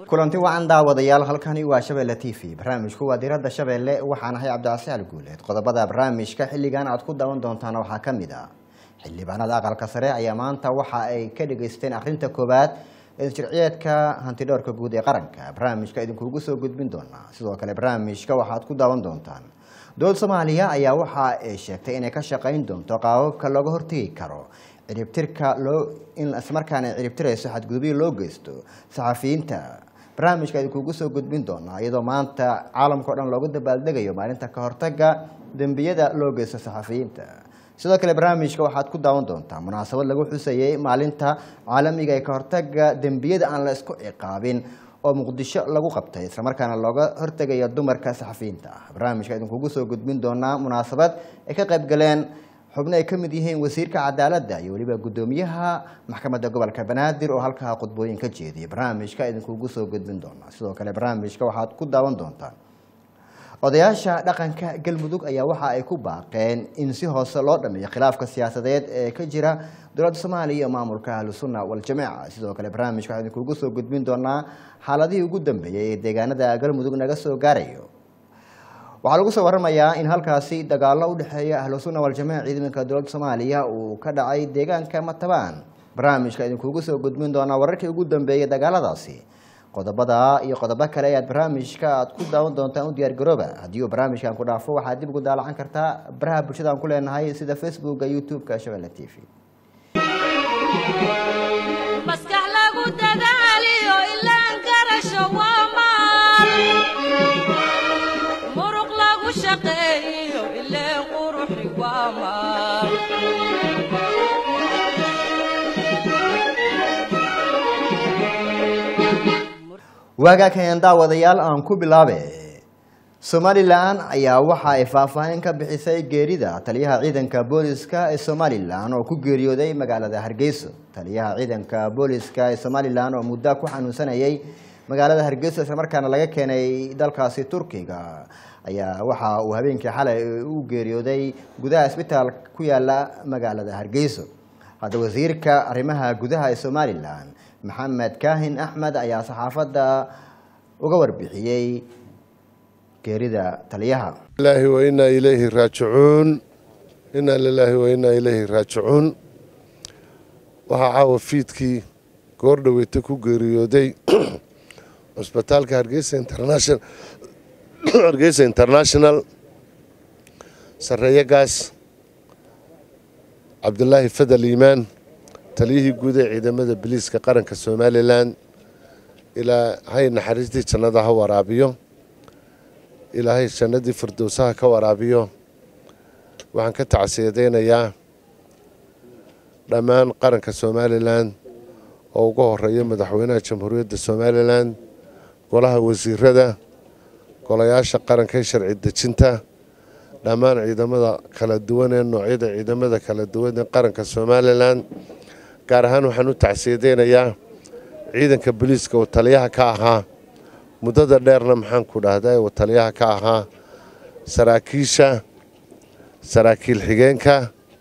kulanti wacan daawadayaal halkani waa shabeelle t v barnaamijku waa diradda shabeelle waxaan ahay cabdicasi al guuleed qodobada barnaamijka xilligan aad ku daawan doontaan waxaa ka mid ah xildhibaanada aqalka sare ayaa maanta waxa ay ka dhageysteen akhrinta koowaad ee sharciyeedka hantidhowrka guud ee qaranka barnaamijka idinkuugu soo gudbin doonaa sidoo kale barnaamijka waxaad ku daawan doontaan dowlad soomaaliya ayaa waxa ay sheegtay inay ka shaqayn doonto qaababka looga hortegi karo ciribtirka loo in islamarkaana ciribtirayso xadgudubyo loo geysto saxafiyiinta barnaamijka idinkuugu soo gudbin doonaa iyadoo maanta caalamka o dhan loogu dabaaldegayo maalinta ka hortaga dembiyada loo geysto saxafiyiinta sidoo kale barnaamijka waxaad ku daawan doontaa munaasabad lagu xusayey maalinta caalamiga ee ka hortaga dembiyada aan la isku ciqaabin oo muqdisho lagu qabtay islamarkaana looga hortegayo dumarka saxafiyiinta ah barnaamijka idinkuugu soo gudbin doonaa munaasabad ay ka qayb galeen xubno ay ka mid yihiin wasiirka cadaaladda iyo weliba guddoomiyaha maxkamadda gobolka banaadir oo halkaa khudbooyin ka jeediyay barnaamijka idinkuugu soo gudbin doonaa sidoo kale barnaamijka waxaad ku daawan doontaan odayaasha dhaqanka galmudug ayaa waxa ay ku baaqeen in si hoose loo dhameeyo khilaafka siyaasadeed ee ka jira dowladda soomaaliya iyo maamulka ahlusunna waljamaaca sidoo kale barnaamijka waxaan idinkuugu soo gudbin doonaa xaaladihii ugu dambeeyey ee deegaanada galmudug naga soo gaarayo waxaa lagu soo waramayaa in halkaasi dagaalo u dhexeeya ahlusunna waljamaac ciidanka dowladda soomaaliya uu ka dhacay deegaanka matabaan barnaamijka idinkuugu soo gudbin doonaa wararkii ugu dambeeyey dagaaladaasi qodobada iyo qodobo kale ayaad barnaamijka aad ku daawan doontaan u diyaar garooba haddii uu barnaamijkan ku dhaafo waxaad dib ugu daalacan kartaa baraha bulshada aan ku leenahay sida facebooka youtube-ka shabeelle t v maskax lagu dadaaliyo ilaan garasho waa maal muruq lagu shaqeeyo ileen quruxi waa maal waagaakeen daawadayaal aan ku bilaabe somalilan ayaa waxa ay faahfaahin ka bixisay geerida taliyaha ciidanka booliska ee somalilan oo ku geeriyooday magaalada hargeyso taliyaha ciidanka booliska ee somalilan oo muddo ku xanuunsanayay magaalada hargeyso islamarkaana laga keenay dalkaasi turkiga ayaa waxa uu habeenkii xalay u geeriyooday gudaha isbitaal ku yaala magaalada hargeyso hadda wasiirka arrimaha gudaha ee somalilan maxamed kaahin axmed ayaa saxaafadda uga warbixiyey geerida taliyaha ilaahi wa inaa ilayhi raajicuun inaa lilaahi wa inaa ilayhi raajicuun waxaa caawa fiidkii goor dhaweyta ku geeriyooday cusbitaalka hargeysa international hargeysa international sareeyagaas cabdulaahi fadal iimaan taliyihii guud ee ciidamada biliiska qaranka somalilan ilaa hay naxariistii jannada ha waraabiyo ilaahay jannadii firdowsaha ka waraabiyo waxaan ka tacsiyadaynayaa dhammaan qaranka somalilan oo ugu horeeya madaxweynaha jamhuuriyadda somalilan golaha wasiirada golayaasha qaranka ee sharci dejinta dhammaan ciidamada kala duwan ee noocyada ciidamada kala duwan ee qaranka somalilan gaar ahaan waxaan u tacsiyadaynayaa ciidanka boliiska uu taliyaha ka ahaa muddada dheerna maxaan ku dhahdaa uu taliyaha ka ahaa saraakiisha saraakiil xigeenka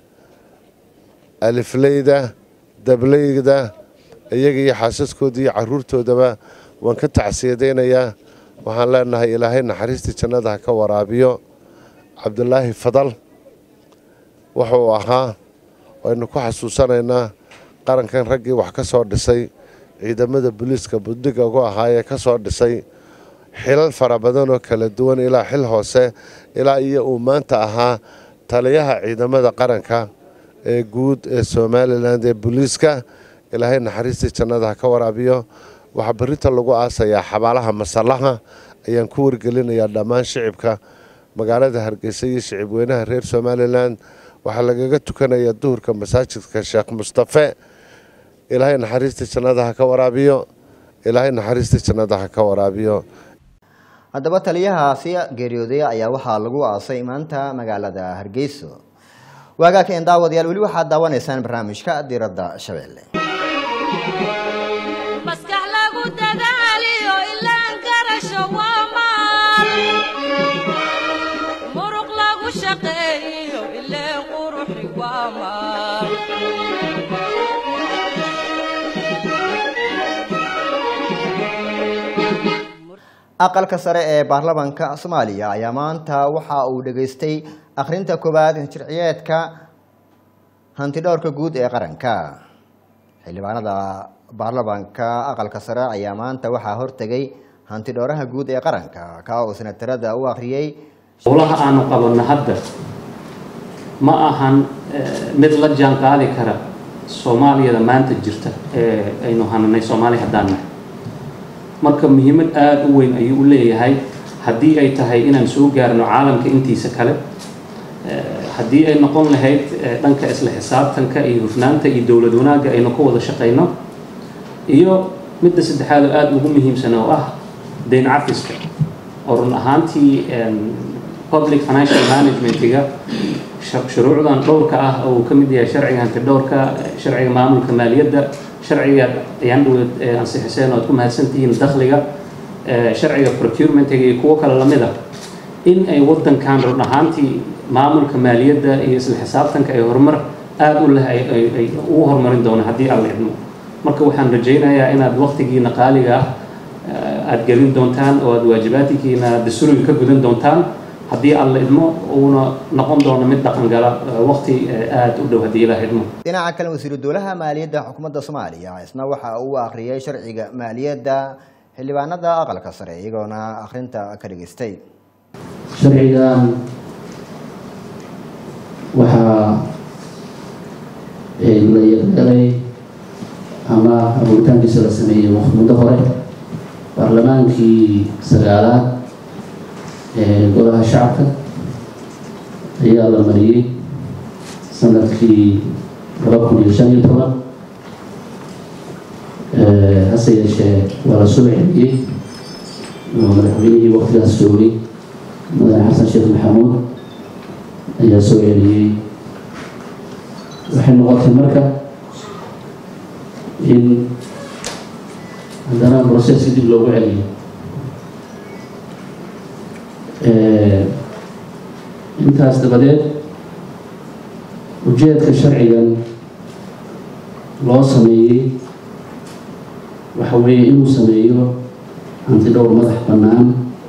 alifleyda dableyda iyaga iyo xaasaskooda iyo caruurtoodaba waan ka tacsiyadaynayaa waxaan leenahay ilaahay naxariistii jannada ha ka waraabiyo cabdulaahi fadal wuxuu ahaa waynu ku xasuusanaynaa qarankan raggii wax ka soo dhisay ciidamada booliiska buddiga ugu ahaayee ka soo dhisay xilal fara badan oo kala duwan ilaa xil hoose ilaa iyo uu maanta ahaa taliyaha ciidamada qaranka ee guud ee somalilan ee booliiska ilaahay naxariistii jannada ha ka waraabiyo waxaa berita lagu aasayaa xabaalaha masallaha ayaan ku wargelinayaa dhammaan shicibka magaalada hargeysa iyo shicib weynaha reer somalilan waxaa lagaga tukanayaa duhurka masaajidka sheekh mustafe ilaahay naxariistii jannada ha ka waraabiyo ilaahay naxariistii jannada ha ka waraabiyo haddaba taliyahaasi geeriyooday ayaa waxaa lagu aasay maanta magaalada hargeyso waagaakeen daawadayaal weli waxaad daawanaysaan barnaamijka diradda shabeelle maskax lagu dadaaliyo ilaan garasho waa maal muruq lagu shaqeeyo ileen quruxi waa maal aqalka sare ee baarlamaanka soomaaliya ayaa maanta waxa uu dhageystay akhrinta koowaad sharciyeedka hantidhowrka guud ee qaranka xildhibaanada baarlamaanka aqalka sare ayaa maanta waxaa hortegay hantidhowraha guud ee qaranka ka oo senatarada u akhriyey howlaha aanu qabanno hadda ma ahan mid la jaan qaadi kara soomaaliyada maanta jirta ee aynu hananay soomaaliya haddaan nahay marka muhiimad aada u weyn ayuu u leeyahay haddii ay tahay inaan soo gaarno caalamka intiisa kale haddii ay noqon lahayd dhanka isla xisaabtanka iyo hufnaanta iyo dowlad wanaagga aynu ka wada shaqayno iyo midda saddexaad oo aada ugu muhiimsan oo ah dayn cafiska oo run ahaantii public financial managementiga shuruucdan dhowrka ah oo uu ka mid yahay sharciga hantidhowrka sharciga maamulka maaliyadda sharciga ayaan dhaweed ansixiseen oo aad ku mahadsantihiin dakhliga sharciga procurementiga iyo kuwo kale lamid ah in ay waddankan run ahaantii maamulka maaliyadda iyo isla xisaabtanka ay horumar aada u leh ay ugu horumarin doono haddii aan la idmo marka waxaan rajaynayaa inaad waqtigiina qaaliga ah aada gelin doontaan oo aada waajibaadkiina dastuuriga ka gudan doontaan haddii aan la idmo uuna noqon doono mid dhaqangala waqti aada u dhow haddii ilaah idmo dhinaca kale wasiiru dowlaha maaliyadda xukuumadda soomaaliya isna waxa uu akhriyay sharciga maaliyadda xildhibaanada aqalka sare iyagoona akhrinta ka dhageystay sharcigan waxaa la yaqgalay ama abuuritaankiisa la sameeyey muddo hore baarlamaankii sagaalaad ee golaha shacabka ayaa la mariyey sanadkii laba kun iyo shan iyo toban hase yeeshee waa la soo celiyey oo madaxweynihii waqtigaas joogay mudane xasan sheekh maxamuud ayaa soo celiyey waxay noqotay marka in haddana broseska dib loogu celiyo intaas dabadeed ujeedka sharcigan loo sameeyey waxa weeye inuu sameeyo hantidhowr madax bannaan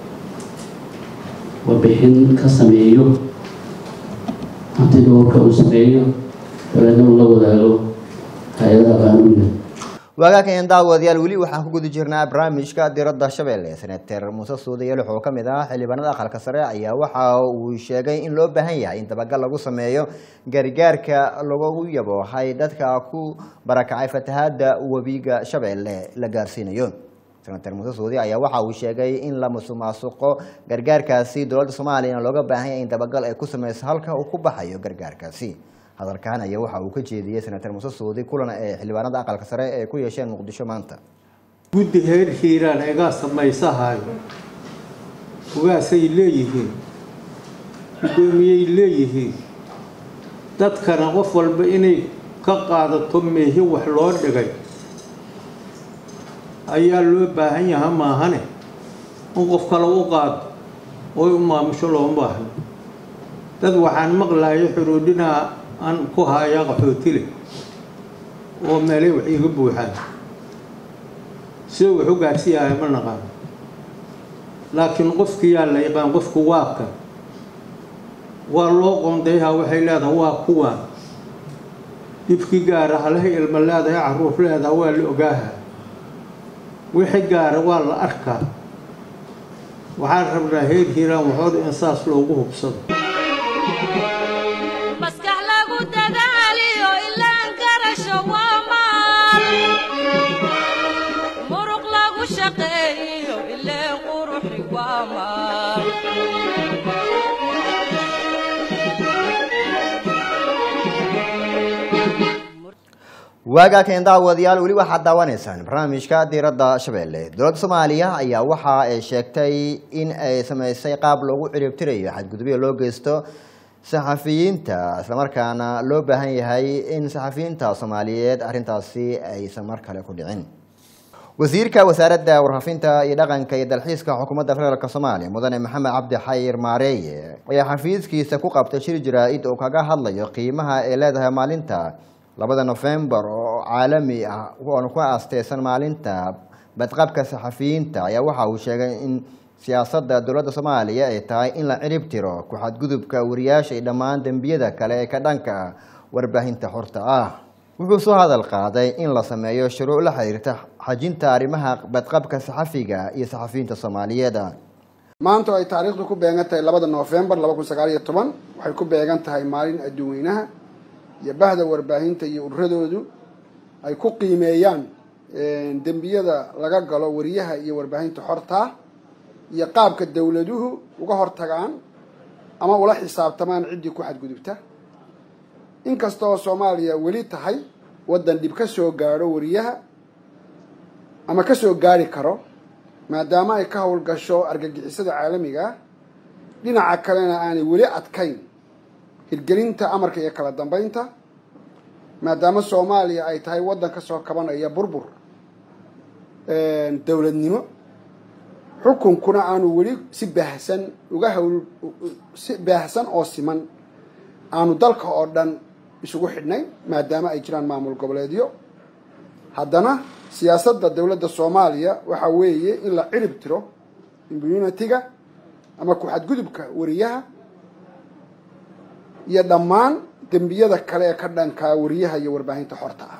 warbixin ka sameeyo hantidhowrka uu sameeyo dabeedna uu la wadaago hay-adaha qaanuuniga waagaakeen daawadayaal weli waxaan ku guda jirnaa barnaamijka diradda shabeelle senator muuse suudayaal wuxuu ka mid ahaa xildhibaanada aqalka sare ayaa waxa uu sheegay in loo baahan yahay in dabagal lagu sameeyo gargaarka lagu yaboohay dadka ku barakacay fatahaada webiga shabeelle la gaarsiinayo senator muuse suudi ayaa waxa uu sheegay in la musuqmaasuqo gargaarkaasi dowladda soomaaliyana looga baahan yahay in dabagal ay ku sameyso halka uu ku baxayo gargaarkaasi hadalkan ayaa waxa uu ka jeediyey senator muuse suudi kulan ee xildhibaanada aqalka sare ee ku yeesheen muqdisho maanta guddi heer hiiraan egaa samaysahayo ugaasay leeyihiin guddoomiyey leeyihiin dadkana qof walba inay ka qaadato meehi wax loo dhigay ayaa loo baahan yaha maahane in qof kale u qaado oy u maamusho looma baahno dad waxaan maqlayo xuruudhinaa aan ku haayaa qaxootile oo meelay wax iiga buuxaan sida wax u gaarsiiyahay ma naqaano laakiin qofkiyaa la yaqaan qofku waabka waa loo qoondayhaa waxay leedahay waa kuwaan dhibkii gaara halahay ilmo leedahay carruur leedaha waa la ogaaha wixii gaara waa la arkaa waxaan rabnaa heer hiiraan waxooda in saas loogu hubsado maskax lagu dadaaliyo ilaan garasho waa maal muruq lagu shaqeeyo ileen quruxi waa maal waagaakeen daawadayaal weli waxaad daawanaysaan barnaamijka diiradda shabeelle dowladda soomaaliya ayaa waxa ay sheegtay in ay sameysay qaab loogu ciribtirayo xadgudubyo loo geysto saxafiyiinta islamarkaana loo baahan yahay in saxafiyiinta soomaaliyeed arrintaasi aysan mar kale ku dhicin wasiirka wasaaradda warfaafinta iyo dhaqanka iyo dalxiiska xukuumadda federaalk soomaaliya mudane maxamed cabdi xayir maareeye ayaa xafiiskiisa ku qabtay shir jaraa-id oo kaga hadlayo qiimaha ay leedahay maalinta labada nofembar oo caalami ah oona ku aasteysan maalinta badqabka saxafiyiinta ayaa waxa uu sheegay in siyaasadda dowladda soomaaliya ay tahay in la cirib tiro ku-xadgudubka wariyaasha iyo dhammaan dembiyada kale ee ka dhanka ah warbaahinta xorta ah wuxuu soo hadal qaaday in la sameeyo shuruuc la xiriirta xajinta arrimaha badqabka saxafiga iyo saxafiyiinta soomaaliyeed maanta oo ay taariikhdu ku beegan tahay labada noofembar laba kun sagaal iyo toban waxay ku beegan tahay maalin adduun weynaha iyo bahda warbaahinta iyo ururadoodu ay ku qiimeeyaan dembiyada laga galo wariyaha iyo warbaahinta xortaa iyo qaabka dowladuhu uga hortagaan ama ula xisaabtamaan ciddii ku xadgudubta inkasta oo soomaaliya weli tahay waddan dhib ka soo gaadho wariyaha ama ka soo gaari karo maadaama ay ka howlgasho argagixisada caalamiga ah dhinaca kalena aanay weli adkayn hirgelinta amarka iyo kala dambeynta maadaama soomaaliya ay tahay waddan ka soo kabanaya burbur dowladnimo xukunkuna aanu weli si baahsan uga hawl si baahsan oo siman aanu dalka oo dhan isugu xidhnayn maadaama ay jiraan maamul goboleedyo haddana siyaasadda dowladda soomaaliya waxa weeye in la cirib tiro immunitiga ama ku-xadgudubka wariyaha iyo dhammaan dembiyada kale ee ka dhankaa wariyaha iyo warbaahinta xorta ah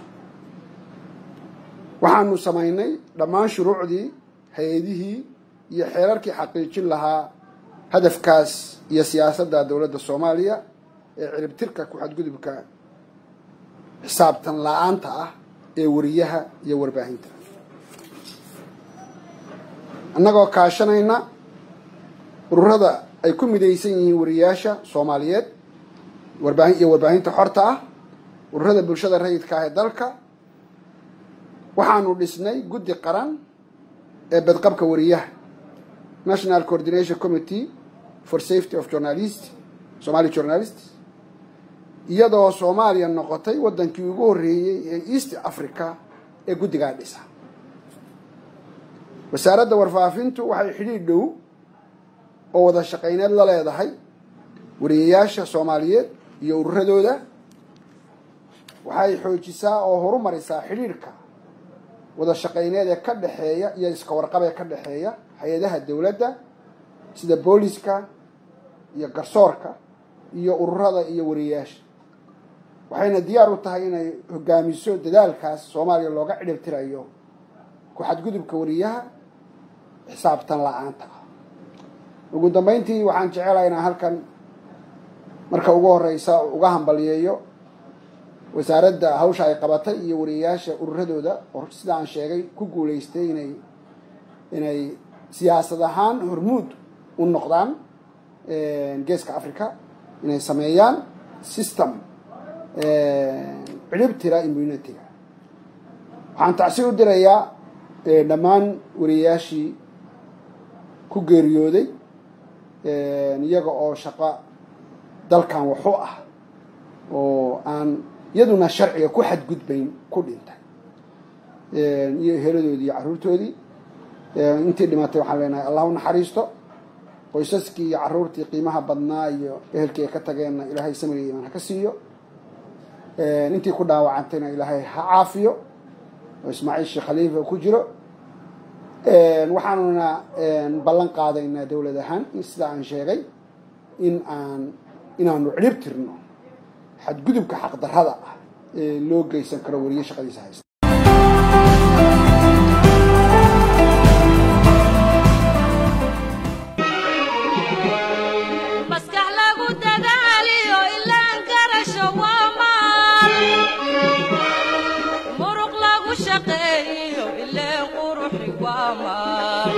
waxaanu samaynay dhammaan shuruucdii hay-adihii iyo xeerarkii xaqiijin lahaa hadafkaas iyo siyaasadda dowladda soomaaliya ee ciribtirka ku-xadgudubka xisaabtan la-aanta ah ee wariyaha iyo warbaahinta annagoo kaashanayna ururada ay ku midaysan yihiin wariyaasha soomaaliyeed warbaahin iyo warbaahinta xorta ah ururada bulshada rayidka ah ee dalka waxaanu dhisnay guddi qaran ee badqabka wariyaha national coordination committee for safety of journalist somali journalists iyadoo soomaaliya noqotay waddankii ugu horreeyey ee east africa ee guddigaa dhisa wasaaradda warfaafintu waxay xidhiidh dhow oo wada shaqayneed la leedahay wariyayaasha soomaaliyeed iyo ururadooda waxay xoojisaa oo horumarisaa xidhiidhka wada shaqayneed ee ka dhexeeya iyo iska warqab ee ka dhexeeya hay-adaha dowladda sida booliska iyo garsoorka iyo ururada iyo wariyayaasha waxayna diyaar u tahay inay hogaamiso dadaalkaas soomaaliya looga cidhibtirayo ku-xadgudubka wariyaha xisaabtan la-aanta ah ugu dambeyntii waxaan jecelahay inaan halkan marka ugu horeysa uga hambaliyeeyo wasaaradda hawsha ay qabatay iyo wariyayaasha ururadooda oo sida aan sheegay ku guuleystay inay inay siyaasad ahaan hormuud u noqdaan geeska africa inay sameeyaan system cidhibtira immunitiga waxaan tacsi u dirayaa dhammaan wariyayaashii ku geeriyooday iyaga oo shaqo dalkan waxu ah oo aan iyaduna sharciga ku xadgudbayn ku dhintay iyo heladoodii iyo carruurtoodii intii dhimatay waxaan leenahay allah u naxariisto qoysaskii iyo carruurtii qiimaha badnaa iyo ehelkii ay ka tageenna ilaahay samriga imaan ha ka siiyo intii ku dhaawacantayna ilaahay ha caafiyo oo ismaaciil sheekh khaliifa ku jiro waxaanuna ballan qaadaynaa dowlad ahaan sida aan sheegay in aan inaanu cidhib tirno xadgudubka xaqdarrada ah ee loo geysan karo wariye shaqadiisa haysta maskax lagu dadaaliyo ilaan garasho waa maal muruq lagu shaqeeyo ileen quruxi waa maal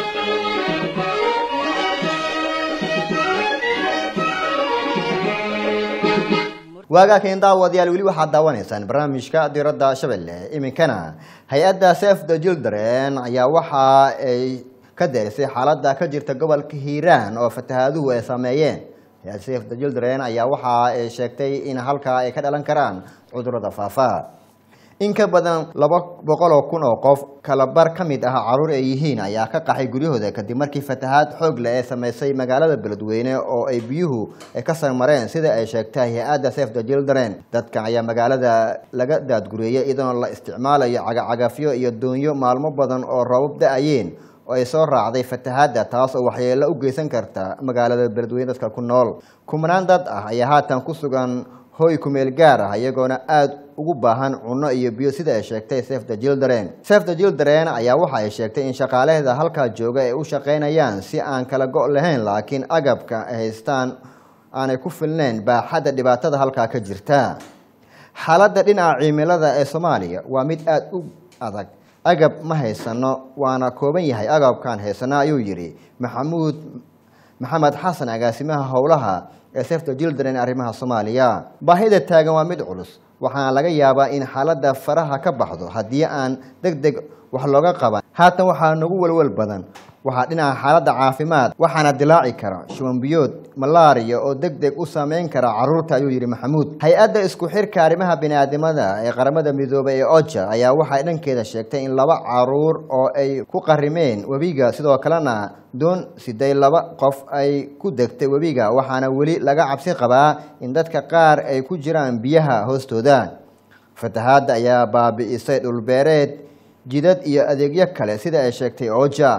waagaakan daawadayaal weli waxaad daawanaysaan barnaamijka diradda shabeelle iminkana hay-adda sef the children ayaa waxa ay ka derisay xaaladda ka jirta gobolka hiiraan oo fatahaaduhu ay saameeyeen hay-adda sef the children ayaa waxa ay sheegtay in halkaa ay ka dhalan karaan cudurrada faafa in ka badan laba boqol oo kun oo qof kalabar ka mid ah caruur ay yihiin ayaa ka qaxay guryahooda kadib markii fatahaad xoog leh ee sameysay magaalada beledweyne oo ay biyuhu ay ka sarmareen sida ay sheegtay hay-adda save the children dadkan ayaa magaalada laga daadgureeyay iyadoona la isticmaalayo cagacagafyo iyo doonyo maalmo badan oo roobab da-ayeen oo ay soo raacday fatahaadda taas oo waxyeelo u geysan karta magaalada beledweyne dadka ku nool kumanaan dad ah ayaa haatan ku sugan hoy kumeel gaar ah iyagoona aada ugu baahan cunno iyo biyo sida ay sheegtay save the children save the children ayaa waxa ay sheegtay in shaqaalaheeda halkaa jooga ay u shaqaynayaan si aan kala go' lahayn laakiin agabka ay haystaan aanay ku filnayn baaxadda dhibaatada halkaa ka jirta xaaladda dhinaca cimilada ee soomaaliya waa mid aada u adag agab ma haysano waana kooban yahay agabkaan haysano ayuu yidhi maxamuud maxamed xasan agaasimaha howlaha ee save the children arrimaha soomaaliya baahida taagan waa mid culus waxaana laga yaabaa in xaaladda faraha ka baxdo haddii aan deg deg wax looga qaban haatan waxaa nagu welwel badan waxaa dhinaca xaaladda caafimaad waxaana dilaaci kara shubanbiyood malaariya oo deg deg u saameyn kara caruurta ayuu yidhi maxamuud hay-adda isku xirka arrimaha biniaadamada ee qaramada midoobay ee oja ayaa waxay dhankeeda sheegtay in laba caruur oo ay ku qarimeen webiga sidoo kalena doon siday laba qof ay ku degtay webiga waxaana weli laga cabsi qabaa in dadka qaar ay ku jiraan biyaha hoostooda fatahaadda ayaa baabi'isay dhulbeereed jidad iyo adeegyo kale sida ay sheegtay oja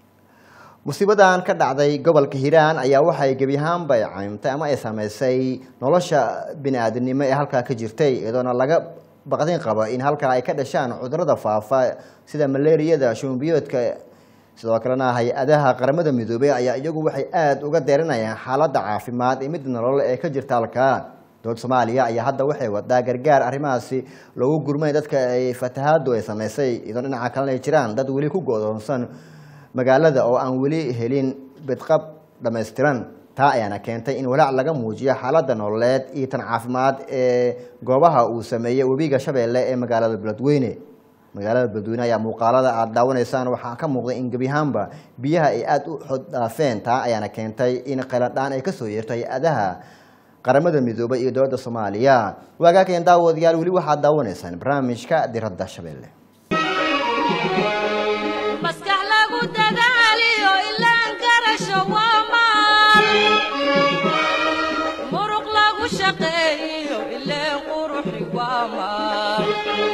musiibadan ka dhacday gobolka hiiraan ayaa waxay gebi ahaanba ay caymtay ama ay saameysay nolosha bini-aadamnimo ee halkaa ka jirtay iyadoona laga baqdin qabo in halkaa ay ka dhashaan cudurada faafa sida malaariyada shumbiyoodka sidoo kalena hay-adaha qaramada midoobey ayaa iyagu waxay aada uga deerinayaan xaaladda caafimaad ee mid nolol ee ka jirta halkaa dowlad soomaaliya ayaa hadda waxay wadaa gargaar arrimahaasi loogu gurmay dadka ay fatahaadu ay sameysay iyadoo dhinaca kalena ay jiraan dad weli ku go-doonsan magaalada oo aan weli helin bidqab dhammaystiran taa ayaana keentay in walaac laga muujiyo xaaladda nololeed iyo tan caafimaad ee goobaha uu sameeyey webiga shabeelle ee magaalada beledweyne magaalada beledweyne ayaa muuqaalada aada daawanaysaan waxaa ka muuqday in gebi ahaanba biyaha ay aada u xod dhaafeen taa ayaana keentay in qayladhaan ay kasoo yeerto hay-adaha qaramada midoobay iyo dowladda soomaaliya waagaakeen daawadayaal weli waxaad daawanaysaan barnaamijka diradda shabeelle maskax lagu dadaaliyo ilaan garasho waa maal muruq lagu shaqeeyo ileen quruxi waa maal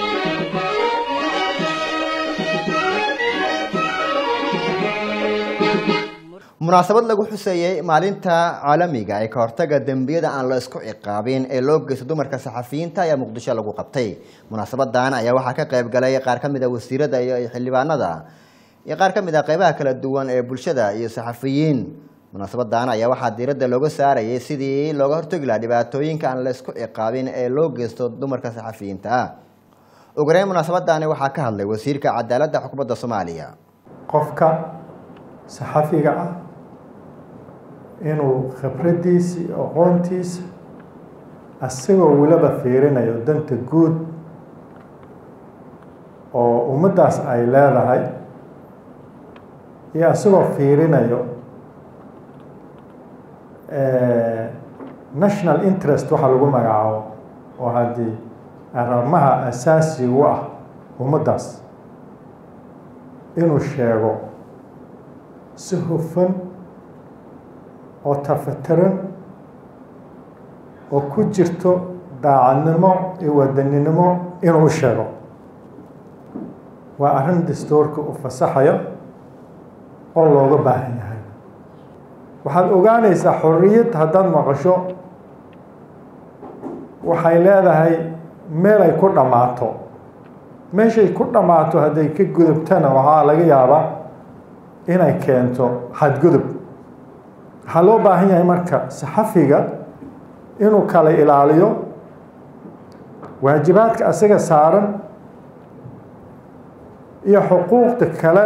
munaasabad lagu xuseeyey maalinta caalamiga ee ka hortaga dembiyada aan la isku ciqaabin ee loo geysto dumarka saxafiyiinta ayaa muqdisho lagu qabtay munaasabadan ayaa waxaa ka qayb galay qaar ka mid a wasiirada iyo xildhibaanada iyo qaar ka mid a qeybaha kala duwan ee bulshada iyo saxafiyiin munaasabadan ayaa waxaa diiradda looga saarayay sidii looga hortagi lahaa dhibaatooyinka aan la isku ciqaabin ee loo geysto dumarka saxafiyiinta ah ugureyn munaasabadani waxaa ka hadlay wasiirka cadaaladda xukuumadda soomaaliya qofka saxafiga ah inuu khibraddiisa iyo aqoontiisa asagoo weliba fiirinayo danta guud oo ummaddaas ay leedahay iyo asagoo fiirinayo national interest waxaa lagu magacaabo oo haddii arrimaha asaasiga u ah ummaddaas inuu sheego si hufan oo tafatiran oo ku jirto daacadnimo iyo wadaninimo inuu u sheego waa arrin dastuurka u fasaxayo oo looga baahan yahay waxaad ogaanaysaa xorriyad haddaad maqasho waxay leedahay meel ay ku dhammaato meeshay ku dhammaato hadday ka gudubtana waxaa laga yaabaa inay keento xadgudub waxaa loo baahan yahay marka saxafiga inuu kala ilaaliyo waajibaadka asaga saaran iyo xuquuqda kale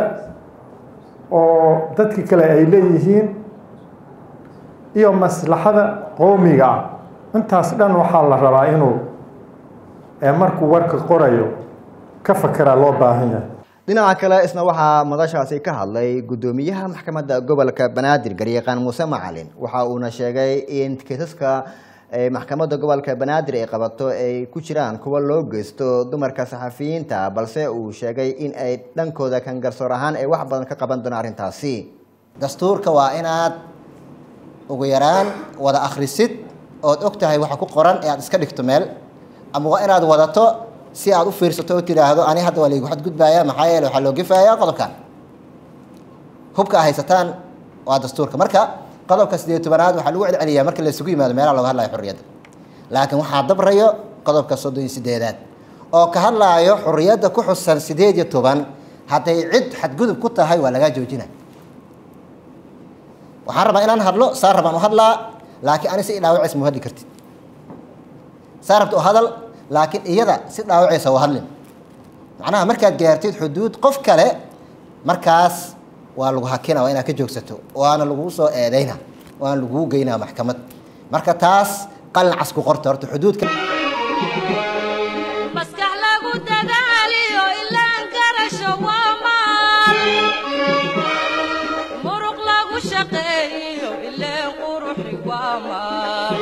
oo dadka kale ay leeyihiin iyo maslaxada qowmiga ah intaas dhan waxaa la rabaa inuu markuu warka qorayo ka fakeraa loo baahan yahay dhinaca kale isna waxaa madashaasi ka hadlay guddoomiyaha maxkamadda gobolka banaadir garyaqaan muuse macalin waxa uuna sheegay in kiisaska ee maxkamadda gobolka banaadir ay qabato ay ku jiraan kuwa loo geysto dumarka saxafiyiinta balse uu sheegay in ay dhankooda kan garsoor ahaan ay wax badan ka qaban doonaan arrintaasi dastuurka waa inaad ugu yaraan wada akhrisid ood og tahay waxa ku qoran ee aad iska dhigto meel ama waa inaad wadato si aad u fiirsato oo tidhaahdo ani hadda waa laygu xadgudbaya maxaa yeele waxaa loo gefayaa qodobkan hubka a haysataan waa dastuurka marka qodobka sideed tobanaad waxaa lagu celceliyaa marka la isugu yimaado meelaha looga hadlayo xurriyadda laakiin waxaa dabrayo qodobka soddon iyo sideedaad oo ka hadlaayo xurriyadda ku xusan sideed iyo toban hadday cid xadgudub ku tahay waa lagaa joojina waxaan rabaa inaan hadlo saa rabaan u hadlaa laakiin ani si idhaawaceys mu hadli kartid saa rabta u hadal laakiin iyada si dhaawaceysa u hadlin macnaha markaad gaartid xuduud qof kale markaas waa lagu hakina waa inaad ka joogsato waana lagu soo eedeyna waana laguu geynaa maxkamad marka taas qalin cas ku qorta horta xuduudka maskax lagu dadaaliyo ilaan garasho waa maal muruq lagu shaqeeyo ileen quruxi waa maal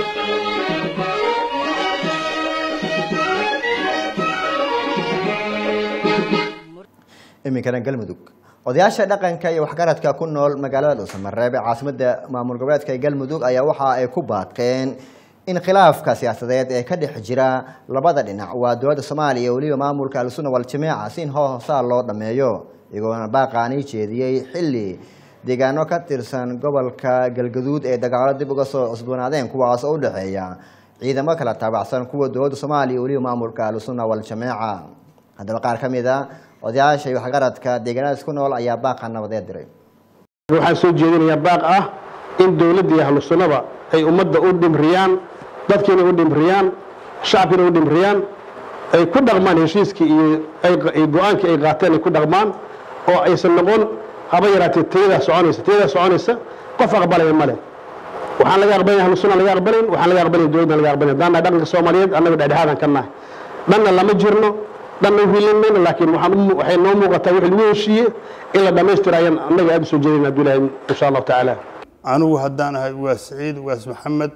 iminkana galmudug odayaasha dhaqanka iyo waxgaradka ku nool magaalada dhuusamareeb ee caasimada maamul goboleedka galmudug ayaa waxa ay ku baaqeen in khilaafka siyaasadeed ee ka dhex jira labada dhinac waa dowladda soomaaliya iyo weliba maamulka al-sunna wal-jamiica si in hoosaa loo dhameeyo iyagoona baaqaani jeediyey xilli deegaano ka tirsan gobolka galgaduud ee dagaalo dib uga soo cusboonaadeen kuwaas oo u dhexeeya ciidamo kala taabacsan kuwa dowladda soomaaliya iyo weliba maamulka al-sunna wal-jamiica haddaba qaar ka mid a odayaasha iyo waxgaradka deegaanadaas ku nool ayaa baaqa nabadeed diray waxaan soo jeedinayaa baaq ah in dowladda iyo ahlu sunnaba ay ummadda u dhimriyaan dadkiina u dhimriyaan shacabkiina u dhimriyaan ay ku dhaqmaan heshiiskii iyo ay go-aankii ay qaateen ay ku dhaqmaan oo aysan noqon haba yaraatee tayadaa soconaysa tayadaa soconaysa qof aqbalaya male waxaan laga aqbalin ahlu sunna laga aqbalin waxaan laga aqbalin dowladdan laga aqbalin haddaan nahay dhaqanka soomaaliyeed annaga dhexdhexaadaan ka nahay dhanna lama jirno dhanna uhilin mayno laakiin waxaan u- waxay noo muuqataa wixii lagu heshiiye in la dhammaystira ayaan annaga aada u soo jeedayna hadduu ilaahay insha allahu tacaala anigu haddaan ahay ugaas saciid ugaas maxamed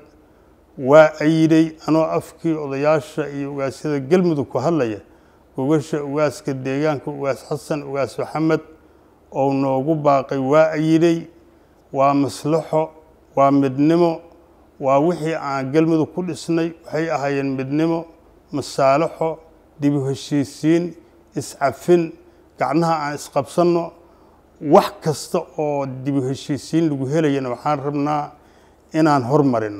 waa ayiday anoo afkii odayaasha iyo ugaasyada galmudug ku hadlaya gogasha ugaaska deegaanka ugaas xasan ugaas maxamed oo noogu baaqay waa ayiday waa maslaxo waa midnimo waa wixii aan galmudug ku dhisnay waxay ahaayeen midnimo masaalaxo dibu heshiisiin iscafin gacnaha aan isqabsanno wax kasta oo dibu heshiisiin lagu helayana waxaan rabnaa inaan hormarino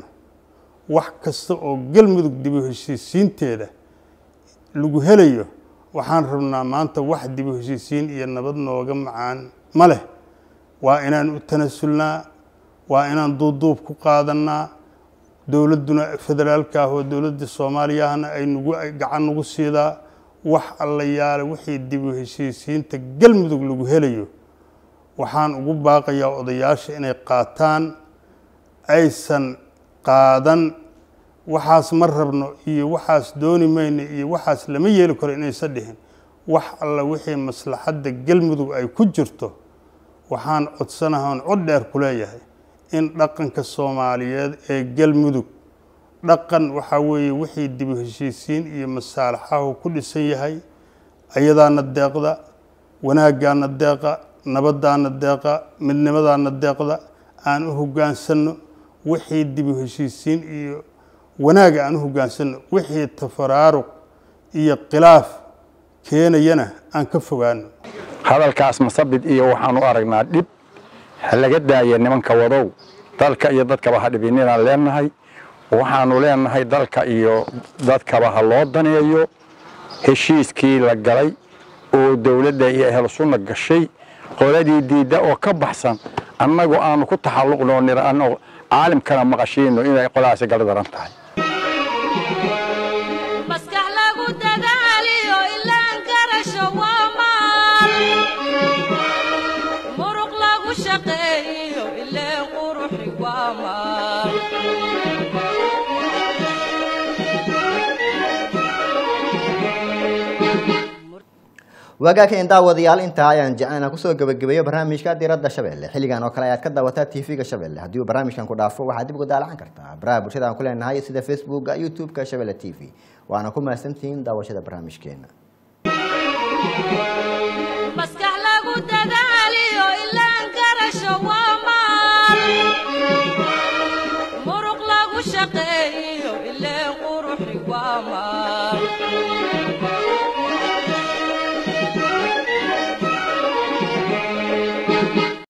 wax kasta oo galmudug dibu heshiisiinteeda lagu helayo waxaan rabnaa maanta wax dibu heshiisiin iyo nabad nooga macaan ma leh waa inaan u tanasulnaa waa inaan duuduub ku qaadannaa dowladduna federaalka ah oo dowladda soomaaliyahana ay nagu ay gacan nagu siidaa wax alla yaale wixii dibu heshiisiinta galmudug lagu helayo waxaan ugu baaqayaa odayaasha inay qaataan aysan qaadan waxaas ma rabno iyo waxaas dooni mayno iyo waxaas lama yeeli karo inaysan dhihin wax alla wixii maslaxadda galmudug ay ku jirto waxaan codsanahaan cod dheer ku leeyahay in dhaqanka soomaaliyeed ee galmudug dhaqan waxaa weeye wixii dibu heshiisiin iyo masaalaxahu ku dhisan yahay ayadaana deeqda wanaaggaana deeqa nabadaana deeqa midnimadaana deeqda aan u hoggaansanno wixii dibu heshiisiin iyo wanaaga aan u hoggaansanno wixii tafaraaruq iyo khilaaf keenayana aan ka fogaano hadalkaas masabid iyo waxaan u aragnaa dhib ha laga daaya nimanka wadow dalka iyo dadkaba ha dhibininaan leenahay waxaanu leenahay dalka iyo dadkaba ha loo daneeyo heshiiskii la galay oo dowladda iyo ahlu sunna gashay qoladii diidda oo ka baxsan annagu aanu ku taxalluqno niraano caalimkana maqashiino inay qoladaasi gardaran tahay maskax lagu dadaaliyo ilaan garasho waa maal muruq lagu shaqeeyo ileen quruxi waa maal waagaakeen daawadayaal intaa ayaan jecelna kusoo gabagabeeyo barnaamijka diradda shabeelle xilligan oo kale ayaad ka daawataa tv-ga shabeelle haddii uu barnaamijkan ku dhaafo waxaad dib uga daalacan kartaa baraha bulshada aan ku leenahay sida facebooka youtube-ka shabeelle t v waana ku mahadsantihiin daawashada barnaamijkeena maskax lagu dadaaliyo ilaan garasho waa maal muruq lagu shaqeeyo ileen quruxi waa maal